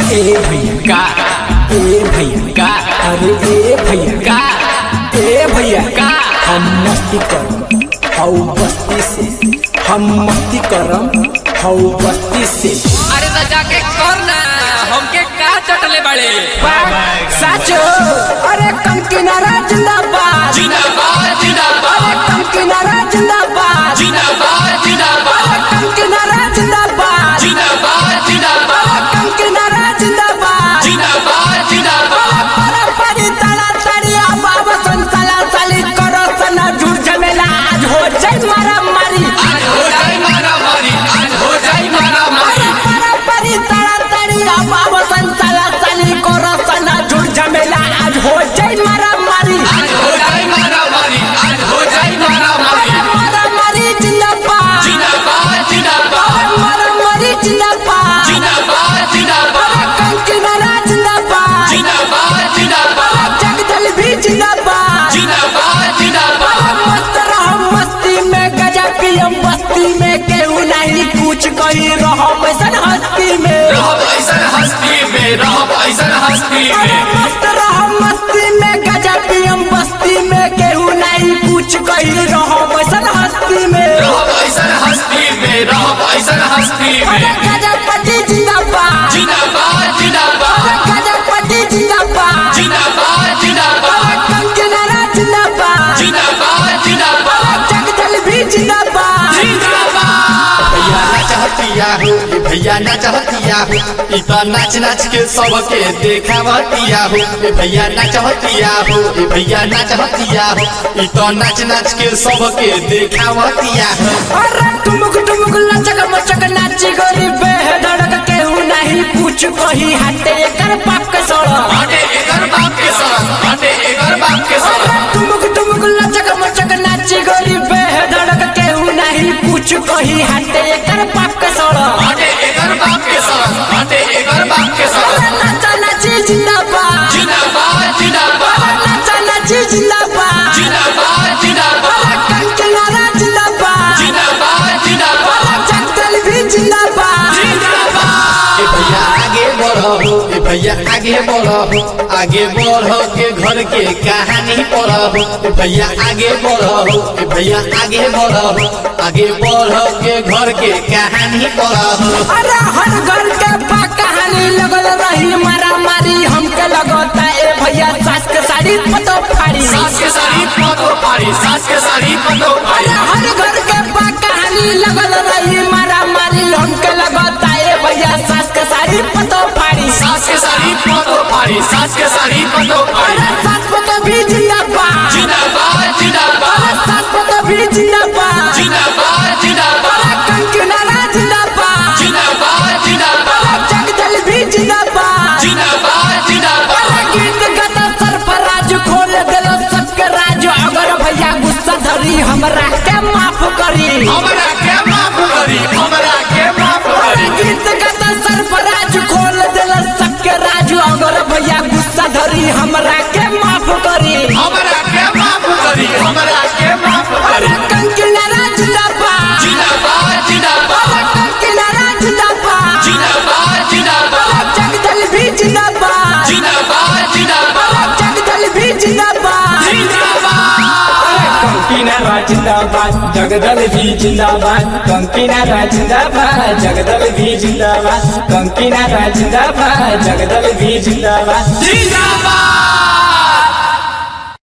ए भैया का ए भैया का अरे ए भैया का ए भैया का हम मस्ती करम हौ बस्ती से हम मस्ती करम हौ बस्ती से अरे तो जाके कर ना हमके का चटले बड़े साचो अरे कम किनारा जिंदाबाद जिंदाबाद जिंदाबाद अरे कम किनारा जिंदाबाद जिंदाबाद जिंदाबाद अरे कम किनारा जिंदाबाद जिंदाबाद जिंदाबाद अरे कम किनारा जिंदाबाद जिंदाबाद जिंदाबाद अरे परी तला तड़िया बाबा संसाला साली करो सना झूठ झमेला आज हो जाए मारा मारी आज हो जाए मारा मारी आज हो जाए मारा मारी अरे परा परी तला तड़िया बाबा संसाला साली करो सना झूठ झमेला आज हो जाए मारा मारी आज हो जाए मारा मारी आज हो जाए मारा मारी अरे मारा मारी जिंदाबाद जिंदाबाद जिंदाबाद अरे मारा मारी जिंदाबाद जिंदाबाद जिंदाबाद अरे कम किनारा जिंदाबाद जिंदाबाद जिंदाबाद अरे जगदल भी जिंदाबाद जिंदाबाद जिंदाबाद अरे मस्त रहो मस्ती में गजा पियम बस्ती में केहू नहीं कुछ कही रहो वैसन हस्ती में रहब ऐसन हस्ती में रहब ऐसन हस्ती अरे में मस्त रहो मस्ती में गजा पियम बस्ती में केहू नहीं कुछ कही रहो वैसन हस्ती में रहब ऐसन हस्ती में रहब ऐसन हस्ती अरे में गजपति जिंदाबाद जिंदाबाद जिंदाबाद अरे गजपति जिंदाबाद जिंदाबाद जिंदाबाद अरे कंचनारा जिंदाबाद जिंदाबाद जिंदाबाद अरे जगदल भी जिंदाबाद भैया ना चाहतिया हो ये भैया ना चाहतिया हो ई तो नाच नाच के सबके देखावतिया हो ये भैया ना चाहतिया हो ये भैया ना चाहतिया हो ई तो नाच नाच के सबके देखावतिया हो अरे टुमुक टुमुक लचक मचक नाची गोरी बेधड़क केहू नहीं पूछ कही हटे एकर पाप के सड़क बाटे एकर बाप के सड़क बाटे एकर बाप के अरे सड़क टुमुक टुमुक लचक मचक नाची गोरी बेधड़क केहू नहीं पूछ कही हटे एकर पाप के सड़क बाटे एकर बाप के सड़क बाटे एकर बाप के अरे सड़क नाचा नाची जिंदाबाद जिंदाबाद जिंदाबाद अरे नाचा नाची जिंदाबाद जिंदाबाद जिंदाबाद अरे कंचनारा जिंदाबाद जिंदाबाद जिंदाबाद अरे जगदल भी जिंदाबाद जिंदाबाद ए भैया आगे बढ़ो हो ए भैया आगे बढ़ो हो आगे बढ़ो के घर के कहानी पढ़ो हो ए भैया आगे बढ़ो हो ए भैया आगे बढ़ो हो आगे बढ़ो के घर के कहानी पढ़ो हो अरे हर घर के बा कहानी लगल रही मारा मारी हमके लगता ए भैया सास के साड़ी पतो फाड़ी सास के साड़ी पतो पारी सास के साड़ी पतो अरे पारी हर घर के बा कहानी लगल रही मारा मारी हमके लगता ए भैया सास के साड़ी पतो फाड़ी सास के साड़ी पतो पारी सास के साड़ी पतो पारी अरे सास पतो भी जिंदाबाद जिंदाबाद जिंदाबाद अरे सास पतो भी जिंदाबाद जिंदाबाद जिंदाबाद अरे कंचनारा जिंदाबाद जिंदाबाद जिंदाबाद अरे जगदल भी जिंदाबाद जिंदाबाद जिंदाबाद अरे गीत गाता सरफराज खोल देलो सबके राज अगर भैया गुस्सा धरी हमरा के माफ करी हमरा के माफ करी हमरा के माफ अरे करी गीत गाता सरफराज खोल देलो सबके राज अगर भैया गुस्सा धरी हमरा के माफ करी हमरा के माफ करी हमरा के माफ अरे करी कंकिनारा जिंदाबाद जिंदाबाद जिंदाबाद अरे कंकिनारा जिंदाबाद जिंदाबाद जिंदाबाद अरे जगदल भी जिंदाबाद जिंदाबाद जिंदाबाद अरे जगदल भी जिंदाबाद जिंदाबाद कंकीनारा जिंदाबाद जगदल भी जिंदाबाद कंकीनारा जिंदाबाद जगदल भी जिंदाबाद कंकीनारा जिंदाबाद जगदल भी जिंदाबाद जिंदाबाद